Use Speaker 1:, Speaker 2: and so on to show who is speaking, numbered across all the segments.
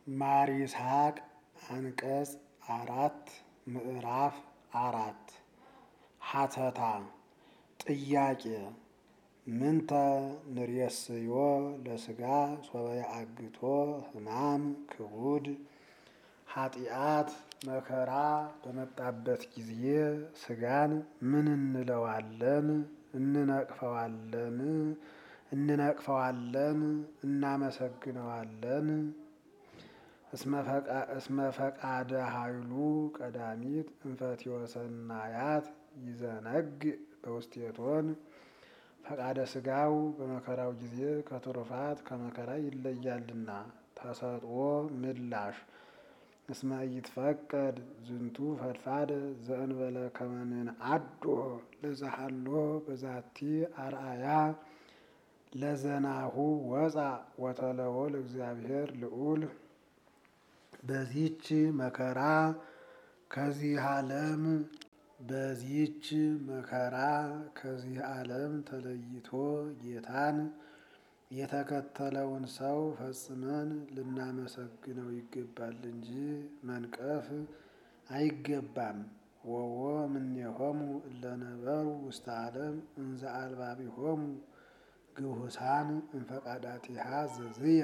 Speaker 1: ማር ይስሐቅ አንቀጽ አራት ምዕራፍ አራት ሀተታ ጥያቄ ምንተ ንሬስዮ ለስጋ ሶበ አግቶ ሕማም ክቡድ ኃጢአት መከራ በመጣበት ጊዜ ስጋን ምን እንለዋለን? እንነቅፈዋለን? እንነቅፈዋለን? እናመሰግነዋለን? እስመ ፈቃደ ኃይሉ ቀዳሚት እንፈትዮ ሰናያት ይዘነግ በውስቴቶን ፈቃደ ስጋው በመከራው ጊዜ ከትሩፋት ከመከራ ይለያልና። ተሰጥኦ ምላሽ እስመ ኢይትፈቀድ ዝንቱ ፈድፋደ ዘእንበለ ከመ ንንዓዶ ለዘሃሎ በዛቲ አርአያ ለዘናሁ ወፃ ወተለዎ ለእግዚአብሔር ልዑል በዚህች መከራ ከዚህ ዓለም በዚህች መከራ ከዚህ ዓለም ተለይቶ ጌታን የተከተለውን ሰው ፈጽመን ልናመሰግነው ይገባል እንጂ መንቀፍ አይገባም። ወወ እምኔሆሙ እለነበሩ ውስተ ዓለም እንዘ አልባቢሆሙ ግሁሳን እንፈቃዳቲሃ ዘዝየ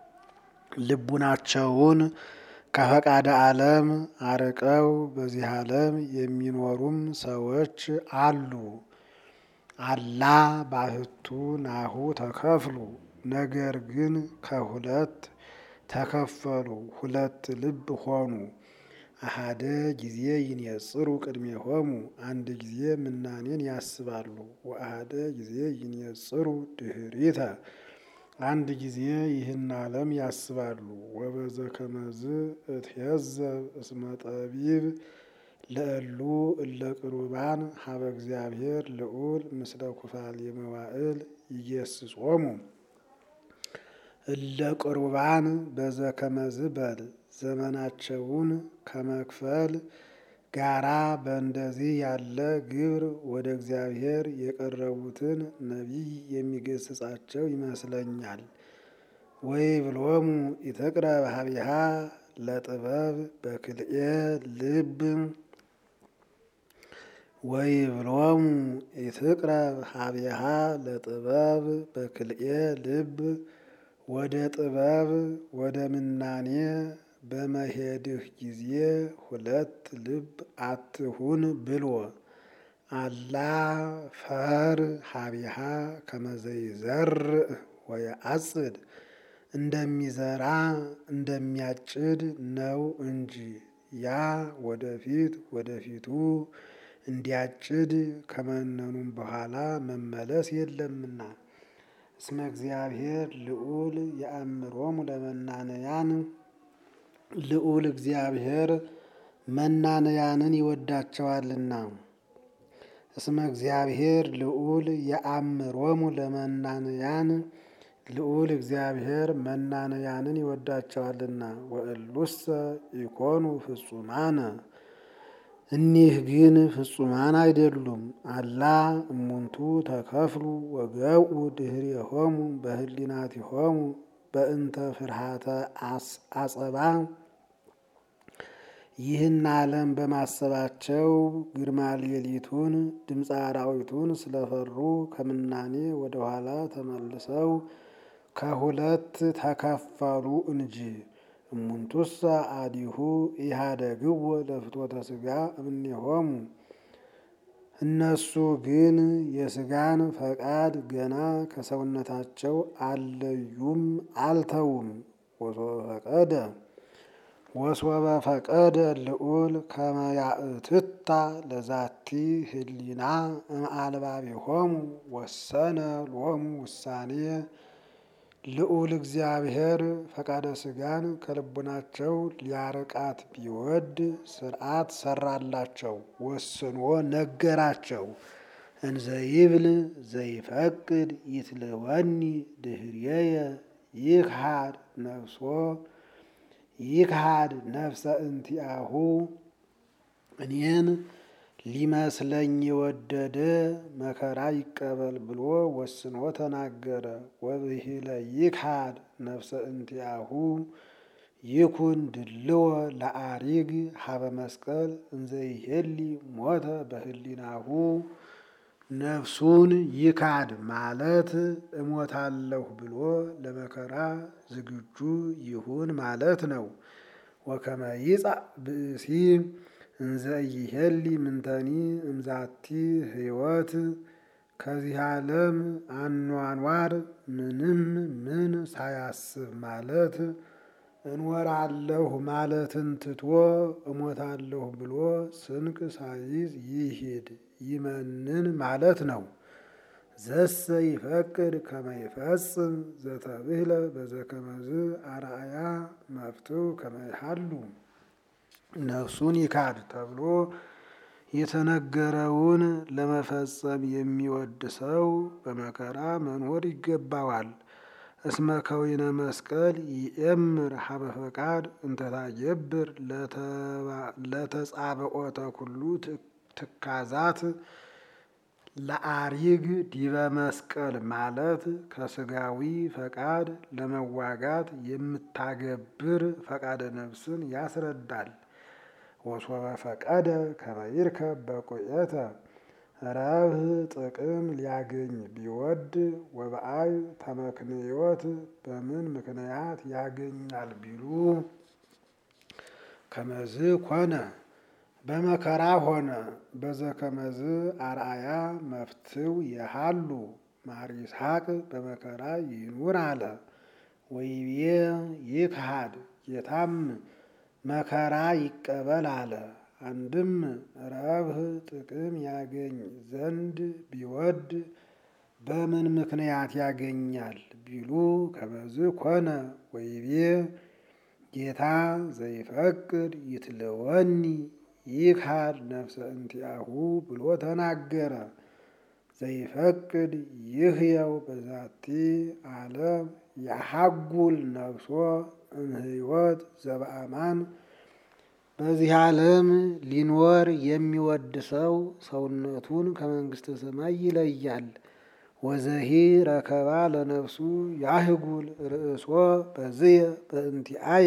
Speaker 1: ልቡናቸውን ከፈቃደ ዓለም አርቀው በዚህ ዓለም የሚኖሩም ሰዎች አሉ። አላ ባህቱ ናሁ ተከፍሉ ነገር ግን ከሁለት ተከፈሉ፣ ሁለት ልብ ሆኑ። አሃደ ጊዜ ይንየጽሩ ቅድሜሆሙ አንድ ጊዜ ምናኔን ያስባሉ። ወአሃደ ጊዜ ይንየጽሩ ድህሪተ አንድ ጊዜ ይህን ዓለም ያስባሉ። ወበዘ ከመዝ እትሄዘብ እስመ ጠቢብ ለእሉ እለ ቅሩባን ሀበ እግዚአብሔር ልዑል ምስለ ኩፋል የመዋእል ይጌስጾሙ እለ ቅሩባን በዘ ከመዝ በል ዘመናቸውን ከመክፈል ጋራ በእንደዚህ ያለ ግብር ወደ እግዚአብሔር የቀረቡትን ነቢይ የሚገስጻቸው ይመስለኛል። ወይ ብሎሙ ኢትቅረብ ሀቢሃ ለጥበብ በክልኤ ልብ ወይ ብሎሙ ኢትቅረብ ሀቢሃ ለጥበብ በክልኤ ልብ ወደ ጥበብ ወደ ምናኔ በመሄድህ ጊዜ ሁለት ልብ አትሁን ብሎ አላ ፈር ሀቢሃ ከመዘይዘርእ ወየአጽድ እንደሚዘራ እንደሚያጭድ ነው እንጂ ያ ወደፊት ወደፊቱ እንዲያጭድ ከመነኑም በኋላ መመለስ የለምና። እስመ እግዚአብሔር ልዑል የአእምሮሙ ለመናነያን ልዑል እግዚአብሔር መናነያንን ይወዳቸዋልና። እስመ እግዚአብሔር ልዑል የአእምሮሙ ለመናነያን ልዑል እግዚአብሔር መናነያንን ይወዳቸዋልና። ወእሉሰ ኢኮኑ ፍጹማነ እኒህ ግን ፍጹማን አይደሉም። አላ እሙንቱ ተከፍሉ ወገብኡ ድኅሬሆሙ በህሊናቲሆሙ በእንተ ፍርሃተ አጸባ ይህን ዓለም በማሰባቸው ግርማ ሌሊቱን ድምፀ አራዊቱን ስለፈሩ ከምናኔ ወደ ኋላ ተመልሰው ከሁለት ተከፈሉ እንጂ። እሙንቱሰ አዲሁ ኢሃደግዎ ለፍትወተ ሥጋ እምኔሆሙ እነሱ ግን የሥጋን ፈቃድ ገና ከሰውነታቸው አልለዩም አልተውም። ወሶበ ፈቀደ ወሶበ ፈቀደ ልዑል ከመ ያእትታ ለዛቲ ህሊና እምአልባቢሆሙ ወሰነ ሎሙ ውሳኔ ልዑል እግዚአብሔር ፈቃደ ሥጋን ከልቡናቸው ሊያርቃት ቢወድ ሥርዓት ሰራላቸው፣ ወስኖ ነገራቸው። እንዘይብል ዘይፈቅድ ይትልወኒ ድኅሬየ ይክሃድ ነፍሶ ይክሃድ ነፍሰ እንቲአሁ እኔን ሊመስለኝ የወደደ መከራ ይቀበል ብሎ ወስኖ ተናገረ። ወብሂለ ይክሃድ ነፍሰ እንቲአሁ ይኩን ድልዎ ለአሪግ ሀበ መስቀል እንዘይሄሊ ሞተ በህሊናሁ ነፍሱን ይካድ ማለት እሞታለሁ ብሎ ለመከራ ዝግጁ ይሁን ማለት ነው። ወከመ ይጻእ ብእሲ እንዘ ይሄሊ ምንተኒ እምዛቲ ህይወት ከዚህ ዓለም አኗኗር ምንም ምን ሳያስብ ማለት እንወራለሁ ማለትን ትቶ እሞታለሁ ብሎ ስንቅ ሳይዝ ይሂድ ይመንን ማለት ነው። ዘሰ ይፈቅድ ከመ ይፈጽም ዘተብህለ በዘከመዝ አርአያ መፍትው ከመ ይሃሉ ነፍሱን ይካድ ተብሎ የተነገረውን ለመፈጸም የሚወድ ሰው በመከራ መኖር ይገባዋል። እስመ ከዊነ መስቀል ይእምር ሀበ ፈቃድ እንተታጀብር ለተጻብዖተ ኩሉ ትካዛት ለአሪግ ዲበ መስቀል ማለት ከስጋዊ ፈቃድ ለመዋጋት የምታገብር ፈቃደ ነፍስን ያስረዳል። ወሶበ ፈቀደ ከመ ይርከብ በቁየተ ረብህ ጥቅም ሊያገኝ ቢወድ ወበአይ ተመክንዮት በምን ምክንያት ያገኛል ቢሉ ከመዝ ኮነ በመከራ ሆነ በዘከመዝ አርአያ መፍትው የሃሉ ማር ይስሐቅ በመከራ ይኑር አለ። ወይቤ ይክሃድ ጌታም መከራ ይቀበል አለ። አንድም ረብህ ጥቅም ያገኝ ዘንድ ቢወድ በምን ምክንያት ያገኛል ቢሉ ከመዝ ኮነ ወይቤ ጌታ ዘይፈቅድ ይትለወኒ ይክሃድ ነፍሰ እንቲአሁ ብሎ ተናገረ። ዘይፈቅድ ይህየው በዛቲ ዓለም ያሐጉል ነፍሶ እምሕይወት ዘበአማን በዚህ ዓለም ሊኖር የሚወድ ሰው ሰውነቱን ከመንግሥተ ሰማይ ይለያል። ወዘሂ ረከባ ለነፍሱ ያህጉል ርእሶ በዝየ በእንቲአየ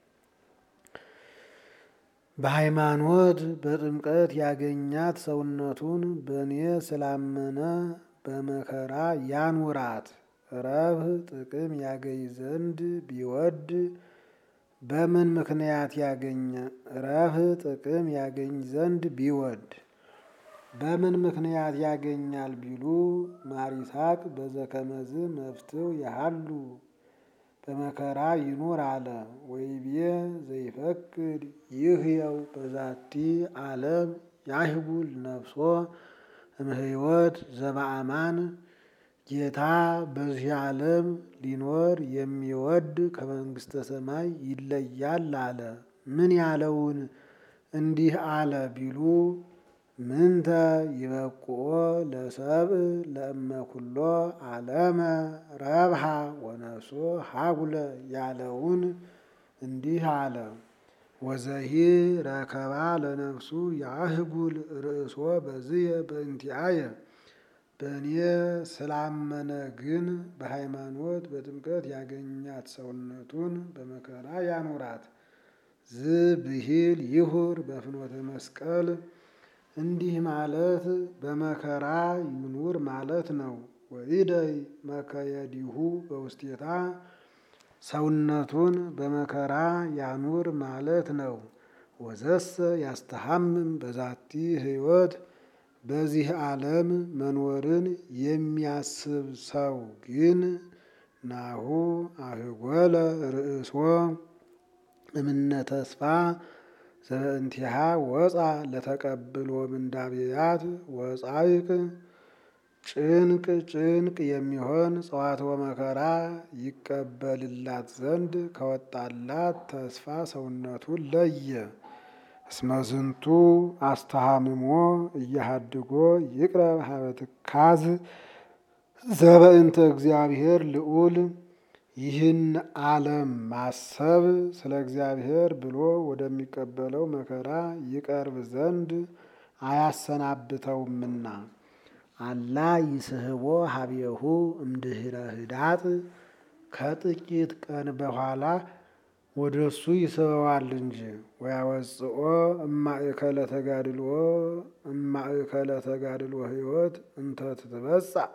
Speaker 1: በሃይማኖት በጥምቀት ያገኛት ሰውነቱን በእኔ ስላመነ በመከራ ያኑራት። ረብህ ጥቅም ያገኝ ዘንድ ቢወድ በምን ምክንያት ያገኘ ረብህ ጥቅም ያገኝ ዘንድ ቢወድ በምን ምክንያት ያገኛል ቢሉ ማር ይስሐቅ በዘከመዝ መፍትው ያሃሉ በመከራ ይኑር አለ። ወይቤ ዘይፈቅድ ይህየው በዛቲ ዓለም ያህጉል ነፍሶ እምሕይወት ዘበአማን ጌታ በዚህ ዓለም ሊኖር የሚወድ ከመንግሥተ ሰማይ ይለያል አለ። ምን ያለውን እንዲህ አለ ቢሉ ምንተ ይበቁኦ ለሰብእ ለእመ ኩሎ ዓለመ ረብሃ ወነፍሶ ሀጉለ ያለውን እንዲህ አለ። ወዘሂ ረከባ ለነፍሱ ያህጉል ርእሶ በዝየ በእንቲአየ በእኔ ስላመነ ግን በሃይማኖት በጥምቀት ያገኛት ሰውነቱን በመከራ ያኑራት። ዝብሂል ይሁር በፍኖተ መስቀል እንዲህ ማለት በመከራ ይኑር ማለት ነው። ወኢደይ መከየዲሁ በውስቴታ ሰውነቱን በመከራ ያኑር ማለት ነው። ወዘሰ ያስተሐምም በዛቲ ሕይወት በዚህ ዓለም መኖርን የሚያስብ ሰው ግን ናሁ አህጎለ ርእሶ እምነ ተስፋ ዘበእንቲሃ ወፃ ለተቀብሎ ምንዳብያት ወፃይቅ ጭንቅ ጭንቅ የሚሆን ጸዋትወ መከራ ይቀበልላት ዘንድ ከወጣላት ተስፋ ሰውነቱን ለየ። እስመዝንቱ አስተሃምሞ እያሃድጎ ይቅረብ ሀበ ትካዝ ዘበእንተ እግዚአብሔር ልዑል ይህን ዓለም ማሰብ ስለ እግዚአብሔር ብሎ ወደሚቀበለው መከራ ይቀርብ ዘንድ አያሰናብተውምና። አላ ይስህቦ ሀቤሁ እምድህረ ህዳጥ ከጥቂት ቀን በኋላ ወደ እሱ ይስበዋል እንጂ ወያወፅኦ እማእከለ ተጋድልዎ እማእከለ ተጋድልዎ ህይወት እንተ ትትበጻእ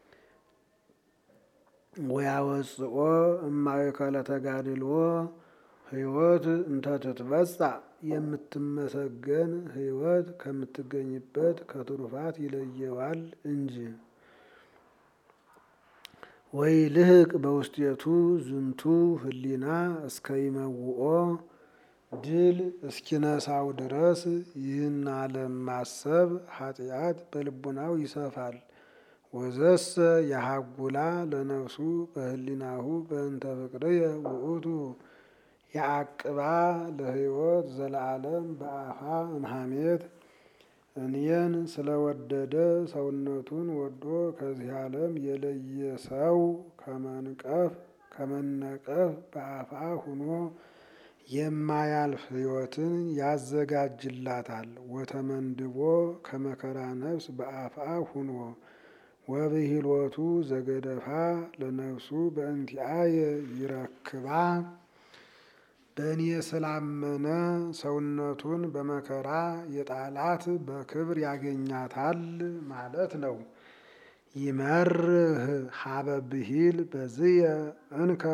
Speaker 1: ወያወፅኦ እማእከለ ተጋድልዎ ህይወት እንተ ትትበጻእ የምትመሰገን ህይወት ከምትገኝበት ከትሩፋት ይለየዋል እንጂ ወይ ልህቅ በውስጤቱ ዝንቱ ህሊና እስከ ይመውኦ ድል እስኪነሳው ድረስ ይህን ዓለም ማሰብ ኃጢአት በልቡናው ይሰፋል። ወዘሰ የሀጉላ ለነፍሱ በህሊናሁ በእንተ ፍቅርየ ውእቱ የአቅባ ለህይወት ዘለዓለም በአፋ እምሃሜት እኔን ስለወደደ ሰውነቱን ወዶ ከዚህ ዓለም የለየ ሰው ከመንቀፍ ከመነቀፍ በአፋ ሁኖ የማያልፍ ህይወትን ያዘጋጅላታል። ወተመንድቦ ከመከራ ነፍስ በአፋ ሁኖ ወብሂሎቱ ዘገደፋ ለነፍሱ በእንቲአየ ይረክባ በእኔ ስላመነ ሰውነቱን በመከራ የጣላት በክብር ያገኛታል ማለት ነው። ይመርህ ሀበ ብሂል በዝየ እንከ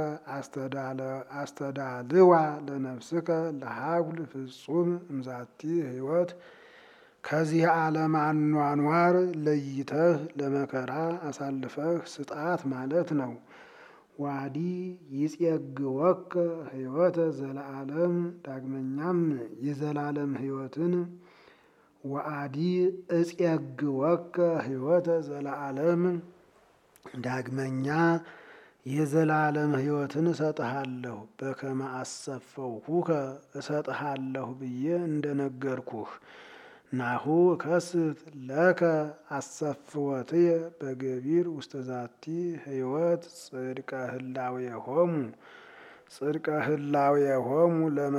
Speaker 1: አስተዳልዋ ለነፍስከ ለሀጉል ፍጹም እምዛቲ ህይወት ከዚህ ዓለም አኗኗር ለይተህ ለመከራ አሳልፈህ ስጣት ማለት ነው። ዋዲ ይጼግወከ ህይወተ ዘለዓለም ዳግመኛም የዘላለም ህይወትን ወአዲ እጼግወከ ህይወተ ዘለዓለም ዳግመኛ የዘላለም ህይወትን እሰጥሃለሁ በከመ አሰፈውኩከ እሰጥሃለሁ ብዬ እንደነገርኩህ ናሁ ከስት ለከ አሰፍወትየ በገቢር ውስተ ዛቲ ህይወት ጽድቀ ህላዌሆሙ ጽድቀ ህላዌሆሙ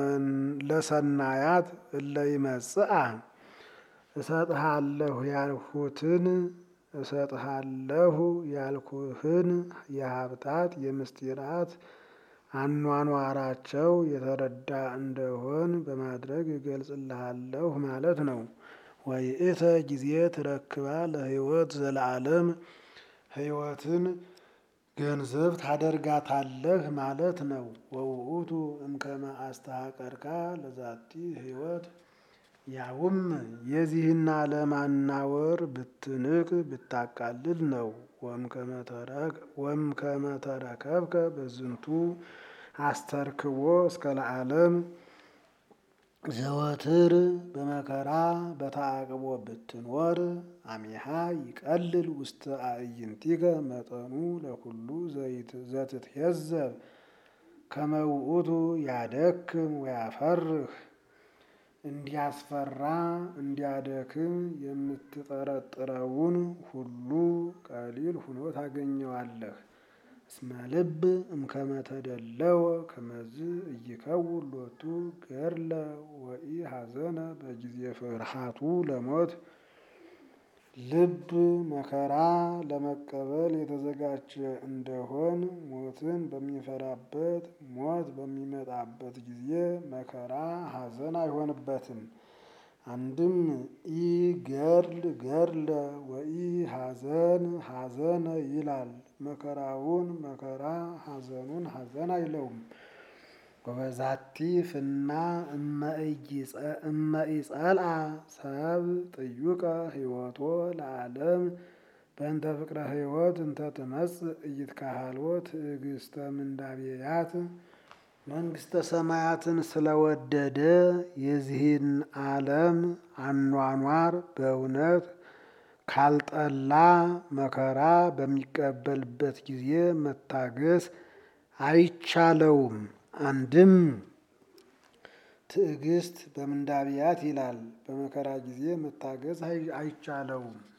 Speaker 1: ለሰናያት እለ ይመጽአ እሰጥሃለሁ ያልሁትን እሰጥሃለሁ ያልኩህን የሀብታት የምስጢራት አኗኗራቸው የተረዳ እንደሆን በማድረግ እገልጽልሃለሁ ማለት ነው። ወይእተ ጊዜ ትረክባ ለህይወት ዘለዓለም ህይወትን ገንዘብ ታደርጋታለህ ማለት ነው። ወውእቱ እምከመ አስተሐቀርካ ለዛቲ ህይወት ያውም የዚህን ዓለም አናወር ብትንቅ ብታቃልል ነው። ወእምከመ ተረከብከ በዝንቱ አስተርክቦ እስከ ለዓለም ዘወትር በመከራ በተዓቅቦ ብትኖር አሜሃ ይቀልል ውስተ አዕይንቲከ መጠኑ ለኩሉ ዘትትሄዘብ ከመ ውእቱ ያደክም ወያፈርህ እንዲያስፈራ እንዲያደክም የምትጠረጥረውን ሁሉ ቀሊል ሁኖ ታገኘዋለህ። እስመ ልብ እምከመ ተደለወ ከመዝ እይከውን ሎቱ ገድለ ወኢ ሐዘነ በጊዜ ፍርሃቱ ለሞት ልብ መከራ ለመቀበል የተዘጋጀ እንደሆን ሞትን በሚፈራበት ሞት በሚመጣበት ጊዜ መከራ ሐዘን አይሆንበትም። አንድም ኢ ገድል ገድለ ወኢ ሐዘን ሐዘነ ይላል። መከራውን መከራ ሐዘኑን ሐዘን አይለውም። ወበዛቲ ፍና እመኢጸልአ ሰብ ጥዩቀ ህይወቶ ለዓለም በእንተ ፍቅረ ህይወት እንተ ትመጽእ ኢይትካሃልዎ ትዕግስተ ምንዳቤያት መንግስተ ሰማያትን ስለወደደ የዚህን ዓለም አኗኗር በእውነት ካልጠላ መከራ በሚቀበልበት ጊዜ መታገስ አይቻለውም። አንድም ትዕግስት በምንዳቤያት ይላል። በመከራ ጊዜ መታገስ አይቻለውም።